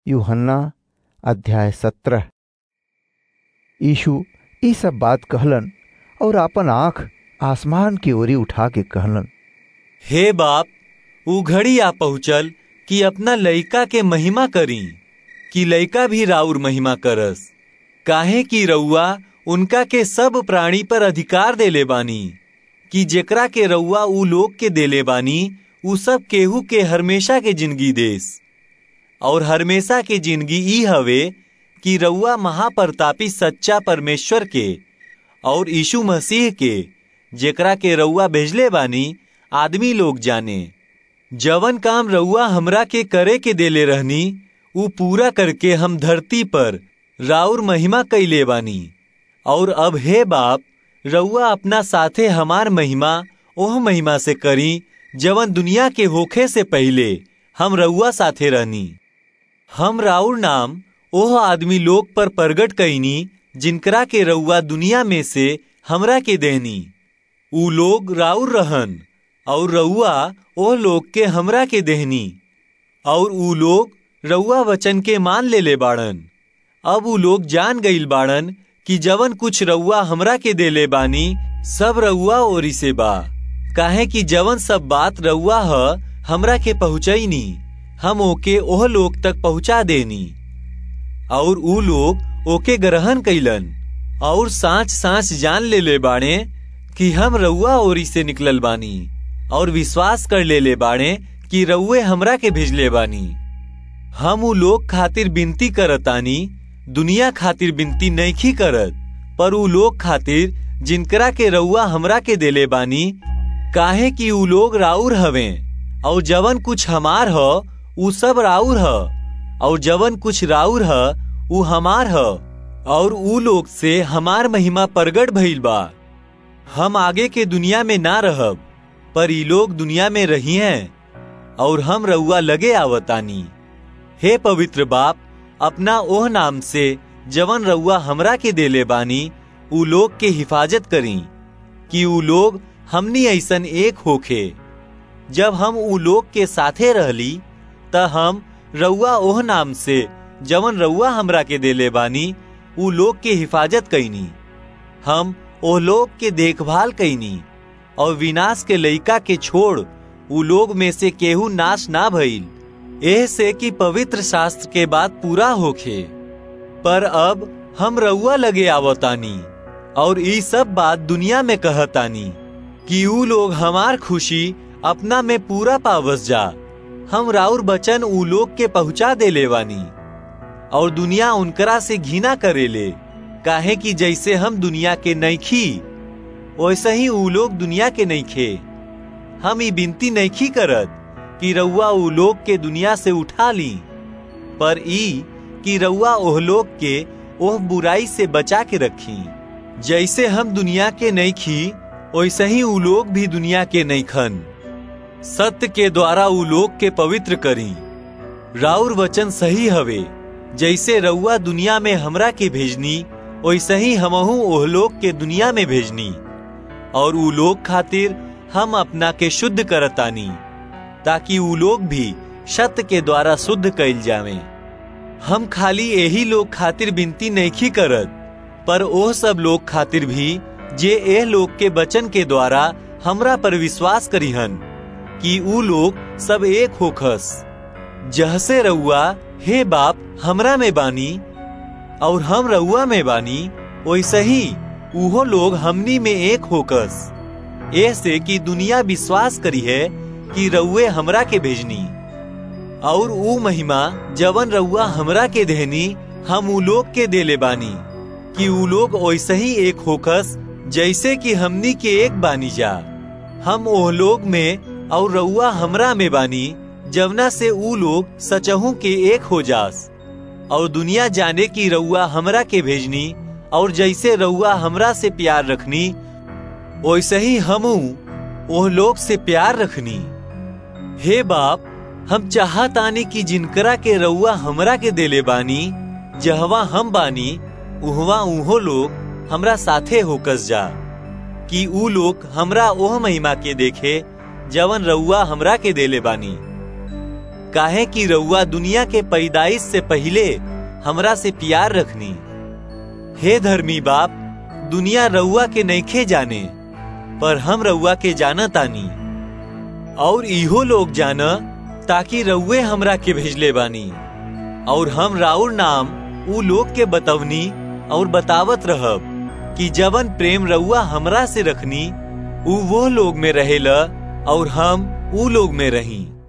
यूहन्ना अध्याय सत्रह यीशु ई सब बात कहलन और अपन आंख आसमान की ओरी उठा के कहलन हे बाप ऊ घड़ी आ पहुँचल कि अपना लइका के महिमा करी कि लइका भी राउर महिमा करस काहे कि रउआ उनका के सब प्राणी पर अधिकार देले बानी कि जेकरा के रउआ ऊ लोग के देले बानी ऊ सब केहू के हमेशा के जिंदगी देस और हमेशा के जिंदगी ई हवे कि रउआ महाप्रतापी सच्चा परमेश्वर के और यीशु मसीह के जेकरा के रउआ भेजले बानी आदमी लोग जाने जवन काम रउआ हमरा के करे के देले रहनी ऊ पूरा करके हम धरती पर राउर महिमा कैले बानी और अब हे बाप रउआ अपना साथे हमार महिमा ओह महिमा से करी जवन दुनिया के होखे से पहले हम रउआ साथे रहनी हम राउर नाम ओह आदमी लोग पर प्रगट कैनी जिनकरा के रउआ दुनिया में से हमरा के देनी ऊ लोग राउर रहन और रउआ ओह लोग के हमरा के देहनी और ऊ लोग रउआ वचन के मान लेले बाड़न अब ऊ लोग जान गईल बाड़न कि जवन कुछ रउआ हमरा के देले बानी सब रउआ ओरी से बा काहे कि जवन सब बात रउआ ह हमरा के पहुँचैनी हम ओके ओह लोग तक पहुँचा देनी और ऊ लोग ओके ग्रहण कैलन और सांच सांच जान लेले बाड़े कि हम रउआ ओरी से निकलल बानी और विश्वास कर लेले बाड़े कि रउए हमरा के भेजले बानी हम ऊ लोग खातिर विनती करतानी दुनिया खातिर विनती नइखी करत पर ऊ लोग खातिर जिनकरा के रउआ हमरा के देले बानी काहे कि ऊ लोग राउर हवे और जवन कुछ हमार ह ऊ सब राउर ह और जवन कुछ राउर ह ऊ हमार ह और ऊ लोग से हमार महिमा प्रगट भइल बा हम आगे के दुनिया में ना रहब पर ई लोग दुनिया में रही हैं और हम रउआ लगे आवतानी हे पवित्र बाप अपना ओह नाम से जवन रउआ हमरा के देले बानी ऊ लोग के हिफाजत करी कि ऊ लोग हमनी ऐसन एक होखे जब हम ऊ लोग के साथे रहली त हम रउआ ओह नाम से जवन रउआ हमरा के देले बानी ऊ लोग के हिफाजत कैनी हम ओह लोग के देखभाल कैनी और विनाश के लइका के छोड़ ऊ लोग में से केहू नाश ना भइल एह से कि पवित्र शास्त्र के बात पूरा होखे पर अब हम रउआ लगे आवतानी और ई सब बात दुनिया में कहतानी कि ऊ लोग हमार खुशी अपना में पूरा पावस जा हम राउर बचन ऊ लोग के पहुंचा देले बानी और दुनिया उनकरा से घृणा करेले काहे कि जैसे हम दुनिया के नइखी वैसे ही ऊ लोग दुनिया के नइखे हम ई विनती नइखी करत कि रउआ ऊ लोग के दुनिया से उठा ली पर ई कि रउआ ओह लोग के ओह बुराई से बचा के रखी जैसे हम दुनिया के नइखी वैसे ही ऊ लोग भी दुनिया के नइखन सत्य के द्वारा ऊ लोग के पवित्र करी राउर वचन सही हवे जैसे रउआ दुनिया में हमरा के भेजनी वैसे ही हमहू ओह लोग के दुनिया में भेजनी और ऊ लोग खातिर हम अपना के शुद्ध करतानी ताकि ऊ लोग भी सत्य के द्वारा शुद्ध कैल जावे हम खाली यही लोग खातिर विनती नइखी करत पर ओह सब लोग खातिर भी जे एह लोग के वचन के द्वारा हमरा पर विश्वास करीहन कि ऊ लोग सब एक होखस जहसे रउआ हे बाप हमरा में बानी और हम रउआ में बानी वैसे ही उहो लोग हमनी में एक होकस ऐसे कि दुनिया विश्वास करी है कि रउए हमरा के भेजनी और ऊ महिमा जवन रउआ हमरा के देहनी हम ऊ लोग के देले बानी कि ऊ लोग वैसे ही एक होकस जैसे कि हमनी के एक बानी जा हम ओह लोग में और रउआ हमरा में बानी जवना से ऊ लोग सचहू के एक हो जास और दुनिया जाने की रउआ हमरा के भेजनी और जैसे रउआ हमरा से प्यार रखनी वैसे ही हमू ओह लोग से प्यार रखनी हे बाप हम चाहतानी कि जिनकरा के रउआ हमरा के देले बानी जहवा हम बानी उहवा उहो लोग हमरा साथे होकस जा कि ऊ लोग हमरा ओह महिमा के देखे जवन रउआ हमरा के देले बानी काहे कि रउआ दुनिया के पैदाइश से पहले हमरा से प्यार रखनी हे धर्मी बाप दुनिया रउआ के नईखे जाने पर हम रउआ के जानत आनी और इहो लोग जाना ताकि रउए हमरा के भेजले बानी और हम राउर नाम उ लोग के बतवनी और बतावत रहब कि जवन प्रेम रउआ हमरा से रखनी उ वो लोग में रहेला और हम उ लोग में रही